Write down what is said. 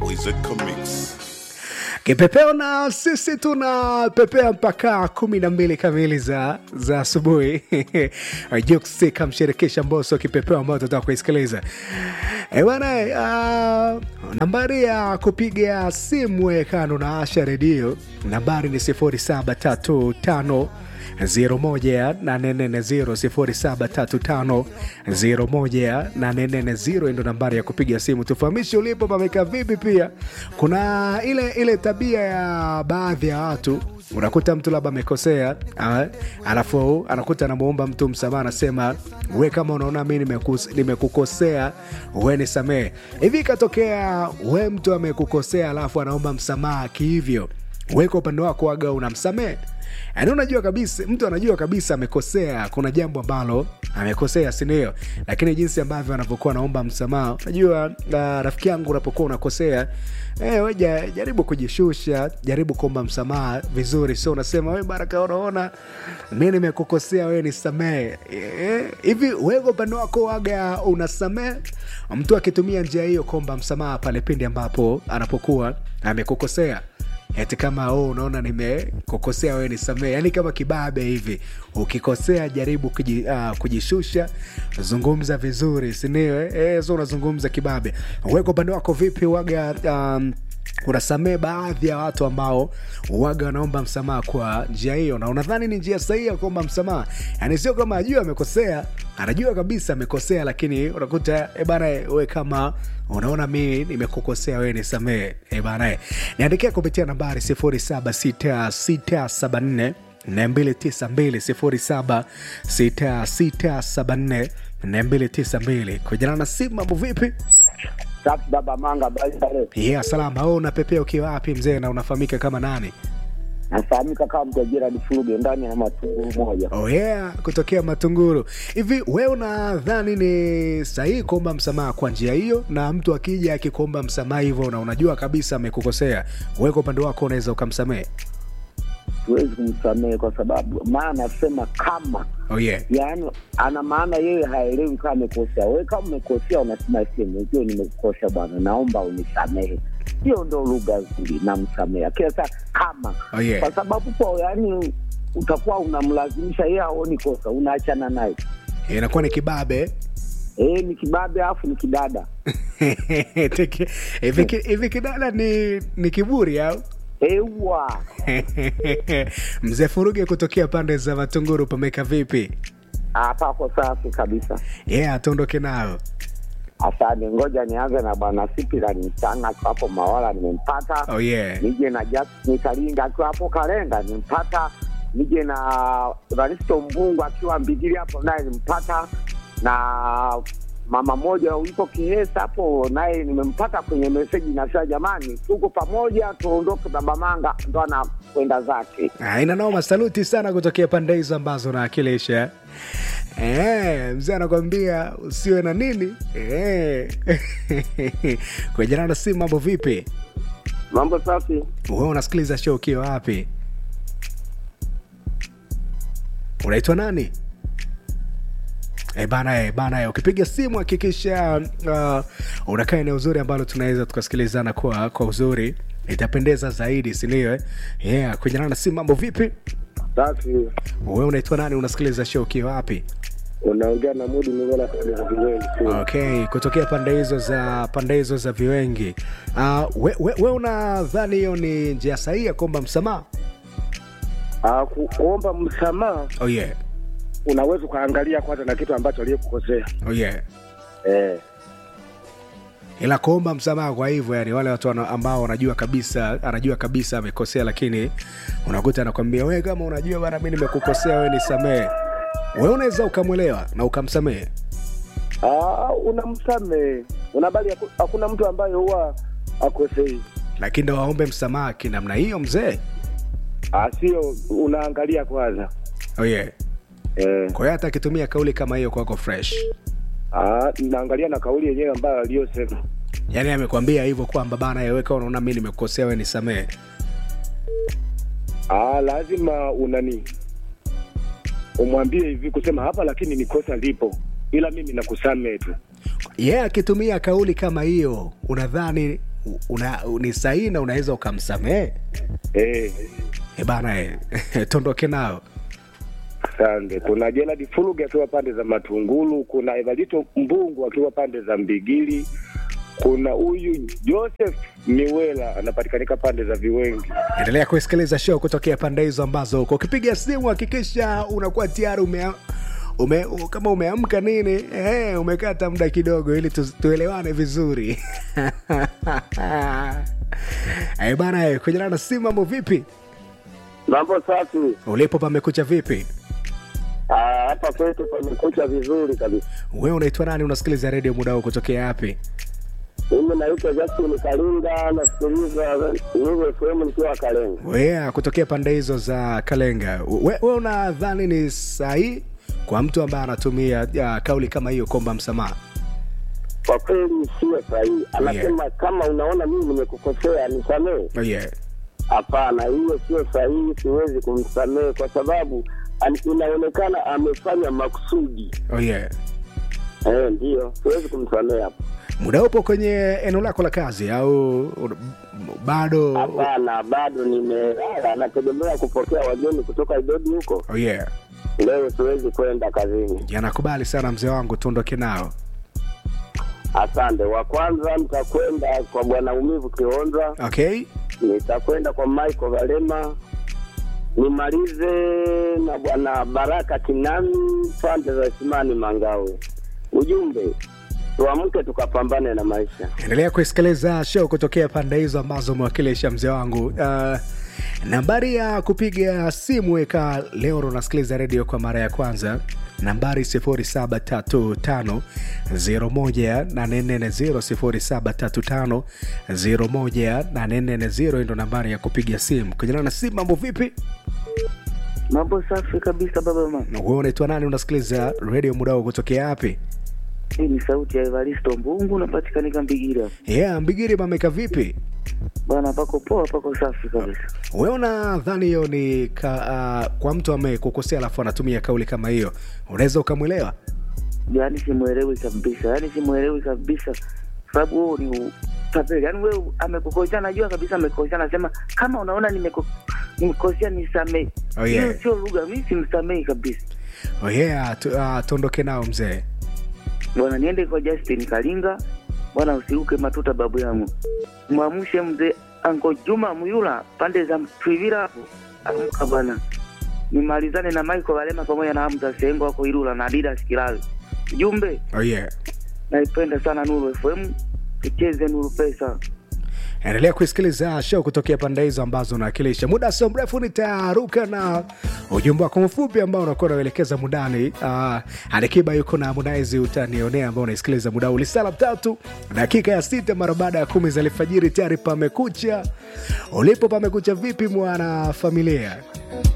Wizeka Mix. Kipepeo na sisi tuna pepea mpaka kumi na mbili kamili za za asubuhi. Jux kamshirikisha Mbosso kipepeo ambao tutaka kuisikiliza. Eh bwana, uh, nambari ya kupiga simu wekano na Asha redio nambari ni 0735 01350 ndo nambari ya kupiga simu. Tufahamishe ulipo pameka vipi. Pia kuna ile ile tabia ya baadhi ya watu unakuta mtu labda amekosea, ah, alafu anakuta anamuomba mtu msamaha, anasema we, kama unaona mi nimekus- nimekukosea we nisamehe. Hivi ikatokea we mtu amekukosea, alafu anaomba msamaha kihivyo, we kwa upande wako waga unamsamehe? Yaani unajua kabisa, mtu anajua kabisa amekosea, kuna jambo ambalo amekosea, si ndio? Lakini jinsi ambavyo anavyokuwa anaomba msamaha, unajua uh, rafiki yangu, unapokuwa unakosea eh, we ja- jaribu kujishusha, jaribu kuomba msamaha vizuri, sio unasema we Baraka, unaona mi nimekukosea, we nisamehe. Eh, hivi wewe kwa upande wako waga unasamehe mtu akitumia njia hiyo kuomba msamaha pale pindi ambapo anapokuwa amekukosea? eti kama oh, unaona nimekukosea wewe nisamee, yani kama kibabe hivi. Ukikosea jaribu kuji, uh, kujishusha, zungumza vizuri, sindio? Eh, so unazungumza kibabe. Wewe kwa upande wako vipi waga um, unasamee baadhi ya watu ambao waga wanaomba msamaha kwa njia hiyo, na unadhani ni njia sahihi ya kuomba msamaha? Yani sio kama ajua amekosea, anajua kabisa amekosea, lakini unakuta e bana, we kama unaona mimi nimekukosea wewe nisamee, e bana, niandikia kupitia nambari 076674 292 076674 292 kujana na simu. Mambo vipi? Safi baba Manga Baisare, Yeah, salama. Wewe unapepea ukiwa wapi mzee, na unafahamika kama nani? nafahamika kama Mtajira Difuruge ndani ya matunguru moja. Oh yeah, kutokea Matunguru. Hivi wewe unadhani ni sahihi kuomba msamaha kwa njia hiyo, na mtu akija akikuomba msamaha hivyo na unajua kabisa amekukosea, wewe kwa upande wako unaweza ukamsamehe? Siwezi kumsamehe kwa sababu maana nasema kama, Oh yeah. yaani ana maana yeye haelewi kama amekosea. Wewe kama umekosea, unasema sehemu hiyo, nimekukosea bwana, naomba unisamehe. Hiyo ndo lugha nzuri, namsamehe kila saa kama, Oh yeah. kwa sababu kwa yaani utakuwa unamlazimisha yeye aoni kosa, unaachana naye. Inakuwa ni kibabe. Eh, ni kibabe afu ni kidada. Teke- Hivi ki- hivi kidada ni ni kiburi au? Ewa Mzee Furuge kutokea pande za Matunguru, pameka vipi? hapako safi kabisa. Yeah, tuondoke nayo. Asante, ngoja nianze na bwana Sipila Nisanga akiwa hapo Mawala, nimempata. Oh yeah. Nije na Justin Kalinga akiwa hapo Kalenga, nimpata. Nije na Evaristo Mbungu akiwa Mbigili hapo, naye nimpata, na mama moja yuko Kihesa hapo, naye nimempata kwenye meseji. Nasema jamani, tuko pamoja, tuondoke. Baba Manga ndo anakwenda zake. Ah, ina noma. Saluti sana kutokea pande hizo ambazo naakilisha. Eh, mzee anakwambia usiwe na nini eh. kwa jana na simu, mambo vipi? Mambo safi. Wewe unasikiliza show ukiwa wapi? Unaitwa nani? E bana, e bana, e, ukipiga simu hakikisha uh, unakaa eneo uzuri ambalo tunaweza tukasikilizana kwa kwa uzuri, itapendeza zaidi, si ndio? eh? Yeah, kwenye na simu, mambo vipi? Safi, Wewe unaitwa nani? Unasikiliza show ukiwa wapi? unaongea na Mudi Migona pale za Viwengi. Okay, kutokea pande hizo za pande hizo za viwengi. Uh, we, we, we unadhani hiyo ni njia sahihi ya kuomba msamaha? Ah, ku, kuomba msamaha Oh yeah. unaweza ukaangalia kwanza na kitu ambacho aliyekukosea Oh yeah. eh. ila kuomba msamaha kwa hivyo, yani wale watu wana- ambao wanajua kabisa, anajua kabisa amekosea, lakini unakuta anakwambia wewe, kama unajua bana, mi nimekukosea, wewe nisamehe. Wewe unaweza ukamwelewa na ukamsamehe. Ah, unamsamehe unabali, haku- hakuna mtu ambaye huwa akosei. lakini ndo waombe msamaha kinamna hiyo mzee. Ah, sio unaangalia kwanza Oh yeah. eh. Kwa hiyo hata akitumia kauli kama hiyo kwako fresh, Ah, naangalia na kauli yenyewe ambayo aliyosema. yaani amekwambia hivyo kwamba bana, yeweka, unaona mi nimekukosea, wewe nisamehe. Ah, lazima unani umwambie hivi kusema hapa, lakini ni kosa lipo, ila mimi nakusamehe tu. yeye yeah, akitumia kauli kama hiyo, unadhani una, ni sahihi na unaweza ukamsamehe Eh, e bana e, tondoke nao asante. Kuna Gerald Fuluge akiwa pande za Matungulu, kuna Evalito Mbungu akiwa pande za Mbigili, kuna huyu Joseph Miwela anapatikanika pande za Viwengi. endelea kusikiliza show kutokea pande hizo ambazo uko ukipiga simu hakikisha unakuwa tayari ume, ume, u- kama umeamka nini eh, umekata muda kidogo ili tu, tuelewane vizuri Eh, bana eh, kujana na simu mambo vipi Mambo safi. ulipo pamekucha vipi Ah, hapa kwetu pamekucha vizuri kabisa. wewe unaitwa nani unasikiliza redio muda huu kutokea wapi Mimi naitwa Justin Kalinga, nasikiliza Nuru FM nikiwa Kalenga. wea kutokea pande hizo za kalenga we, we unadhani ni sahihi kwa mtu ambaye anatumia ya, kauli kama hiyo kuomba msamaha Kwa kweli sio sahihi. Anasema kama unaona mimi nimekukosea nisamehe. oh, yeah. Hapana, hiyo sio sahihi, siwezi kumsamehe kwa sababu an- inaonekana amefanya makusudi. Oh, yeah. Eh, ndio, siwezi kumsamehe hapo. muda upo kwenye eneo lako la kazi au u- bado Hapana, bado nimelala, nategemea kupokea wageni kutoka Idodi huko. oh, yeah. Leo siwezi kwenda kazini. yanakubali sana mzee wangu tuondoke nao Asante. Wa kwanza nitakwenda kwa bwana Umivu Kionza, okay nitakwenda kwa Michael Valema, nimalize na bwana Baraka Kinami pande za Simani Mangawe. Ujumbe, tuamke tukapambane na maisha. endelea kusikiliza show kutokea pande hizo ambazo umewakilisha mzee wangu uh, nambari ya kupiga simu weka leo unasikiliza redio kwa mara ya kwanza nambari 0735 01350 ndo nambari ya kupiga simu kujana na simu mambo vipi Mambo safi kabisa baba mama. wewe unaitwa nani unasikiliza redio muda huu kutokea wapi Hii ni sauti ya Evaristo Mbungu napatikanika Mbigira. yeah, mbigiri mameka vipi Bwana pako poa, pako safi kabisa. wewe unadhani hiyo ni ka, uh, kwa mtu amekukosea alafu anatumia kauli kama hiyo unaweza ukamwelewa Yaani simuelewi kabisa, yaani simuelewi kabisa, sababu huo ni utapeli. Yaani wewe amekukosea, najua kabisa amekosea, nasema kama unaona nimeko- nimekosea nisamee. Oh, yeah. Hiyo sio lugha, mi simsamei kabisa. oh, yeah, tu, uh, tuondoke nao mzee Bwana niende kwa Justin Kalinga, bwana usiruke matuta babu yangu, mwamshe mzee Anko Juma Muyula pande za Mtwivira hapo, amka bwana, nimalizane na Michael Valema pamoja na Hamza Sengo wako Ilula na Adidas Kilawi. Jumbe, oh, yeah. naipenda sana Nuru FM, tucheze Nuru Pesa. endelea kusikiliza show kutokea pande hizo ambazo unawakilisha muda sio mrefu nitaruka na ujumbe wako mfupi ambao unakuwa unauelekeza mundani uh, alikiba yuko na harmonize utanionea ambao unaisikiliza muda huu lisala tatu dakika ya sita mara baada ya kumi za alfajiri tayari pamekucha ulipo pamekucha vipi mwana familia